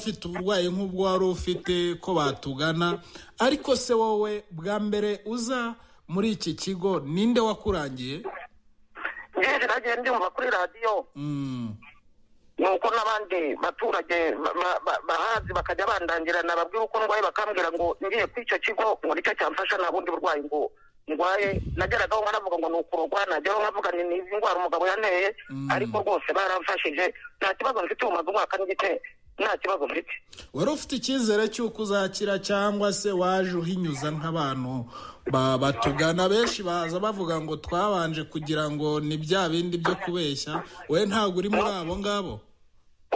ufite uburwayi nk'ubwo wari ufite ko batugana ariko se wowe bwa mbere uza muri iki kigo ninde wakurangiye ngeje nagiye ndumva kuri radiyo Mm, nuko n'abandi baturage ba- ba- ba- bahazi bakajya bandangira nababwira uko ndwaye bakambwira ngo ngiye kuri icyo kigo ngo nicyo cyamfasha nta bundi burwayi ngo ndwaye nageragaho nkanavuga ngo ni ukurogwa nageraho nkavuga ni izi ndwara umugabo yanteye Mm. ariko rwose baramfashije nta kibazo mfite ubu maze umwaka n'igice nta kibazo mfite wari ufite icyizere cy'uko uzakira cyangwa se waje uhinyuza nk'abantu ba- batugana benshi baza bavuga ngo twabanje kugira ngo ni bya bindi byo kubeshya wowe ntabwo uri muri abo ngabo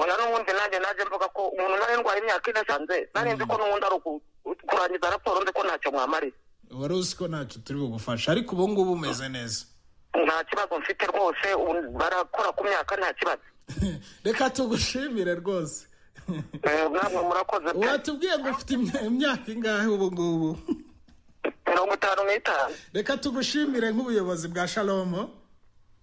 oya n'ubundi nanjye naje mvuga ko umuntu nari ndwaye imyaka ine sanze nari nzi ko n'ubundi ari uku- kurangiza raporo nzi ko ntacyo mwamariye wari uzi ko ntacyo turi bugufashe ariko ubu ngubu umeze neza nta kibazo mfite rwose ubu barakora ku myaka nta kibazo reka tugushimire rwose Eh, namwe murakoze pe watubwiye ngo ufite imya- imyaka ingahe ubu ngubu mirongo itanu n'itanu reka tugushimire nk'ubuyobozi bwa shalomo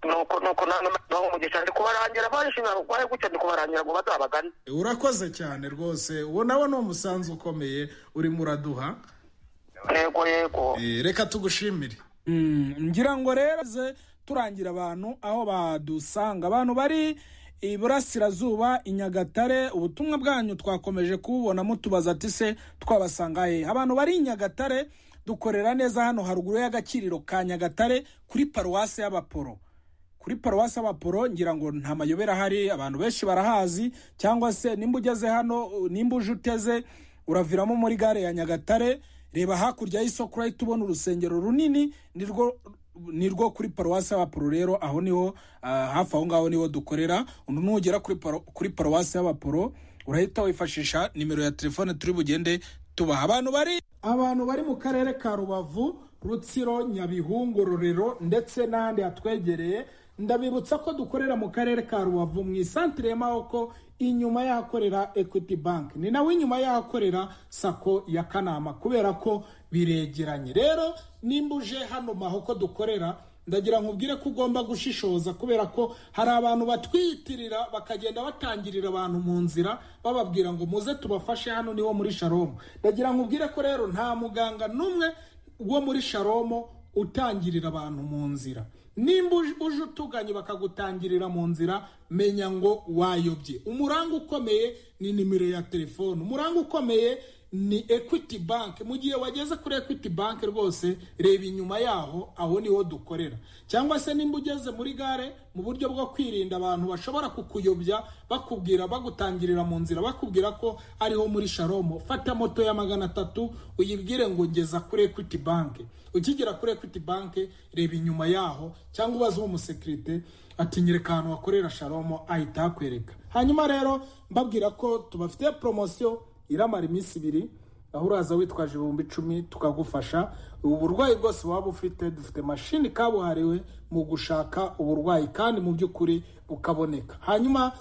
nuko nuko nange naho umugisha ndi kubarangira barishimira barwaye gutya ndi kubarangira ngo bazabagane urakoze cyane rwose uwo nawe ni umusanzu ukomeye urimo uraduha yego yego Eh, reka tugushimire Mm, ngira ngo rero ze turangira abantu aho badusanga abantu bari iburasirazuba i nyagatare ubutumwa bwanyu twakomeje kububona mutubaza ati se twabasanga he abantu bari i nyagatare dukorera neza hano haruguru y'agakiriro ka nyagatare kuri paruwasi y'abaporo kuri paruwasi y'abaporo ngira ngo nta mayobera ahari abantu benshi barahazi cyangwa se nimba ugeze hano uh, nimba uje uteze uraviramo muri gare ya nyagatare reba hakurya y'isoko urahita ubona urusengero runini nirwo nirwo kuri paruwasi y'abaporo rero aho niho ah, hafi aho ngaho niho dukorera undi nugera kuri paro- kuri paruwasi y'abaporo urahita wifashisha nimero ya telefone turi bugende tubaha abantu bari abantu bari mu karere ka rubavu rutsiro nyabihungu rurero ndetse n'ahandi hatwegereye ndabibutsa ko dukorera mu karere ka rubavu mu isantire y'amaboko inyuma y'ahakorera equity bank ni nawe inyuma y'ahakorera sako ya kanama kubera ko biregeranye rero nimba uje hano mahoko dukorera ndagira nkubwire ko ugomba gushishoza kubera ko hari abantu batwiyitirira bakagenda batangirira abantu mu nzira bababwira ngo muze tubafashe hano niho muri sharomo ndagira nkubwire ko rero nta muganga n'umwe wo muri sharomo utangirira abantu mu nzira nimba uj- uje utuganye bakagutangirira mu nzira menya ngo wayobye umuranga ukomeye ni nimero ya telefone umuranga ukomeye ni equity bank mu gihe wageze kuri equity bank rwose reba inyuma yaho aho niho dukorera cyangwa se nimba ugeze muri gare mu buryo bwo kwirinda abantu bashobora kukuyobya bakubwira bagutangirira mu nzira bakubwira ko ariho muri sharomo fata moto ya magana atatu uyibwire ngo ngeza kuri equity bank ukigera kuri equity bank reba inyuma yaho cyangwa ubaze uwo musekirite ati nyereka ahantu hakorera sharomo ahita hakwereka hanyuma rero mbabwira ko tubafitiye poromosiyo iramara iminsi ibiri aho uraza witwaje ibihumbi icumi tukagufasha uburwayi bwose waba ufite dufite mashini kabuhariwe mu gushaka uburwayi kandi mu by'ukuri bukaboneka hanyuma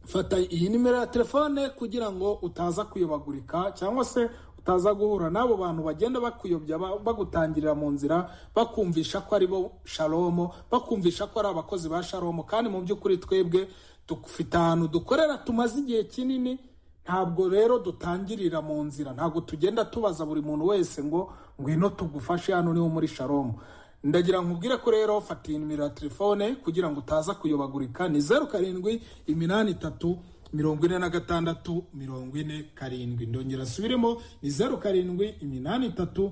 fata iyi nimero ya telefone kugira ngo utaza kuyobagurika cyangwa se utaza guhura n'abo bantu bagenda bakuyobya ba- bagutangirira mu nzira bakumvisha ko ari bo shalomo bakumvisha ko ari abakozi ba shalomo kandi mu by'ukuri twebwe dufite ahantu dukorera tumaze igihe kinini ntabwo rero dutangirira mu nzira ntabwo tugenda tubaza buri muntu wese ngo ngwino tugufashe hano niho muri sharomu ndagira nkubwire ko rero fata iyi nimero ya telefone kugira ngo utaza kuyobagurika ni zeru karindwi iminani itatu mirongo ine na gatandatu mirongo ine karindwi ndongera asubiremo ni zeru karindwi iminani itatu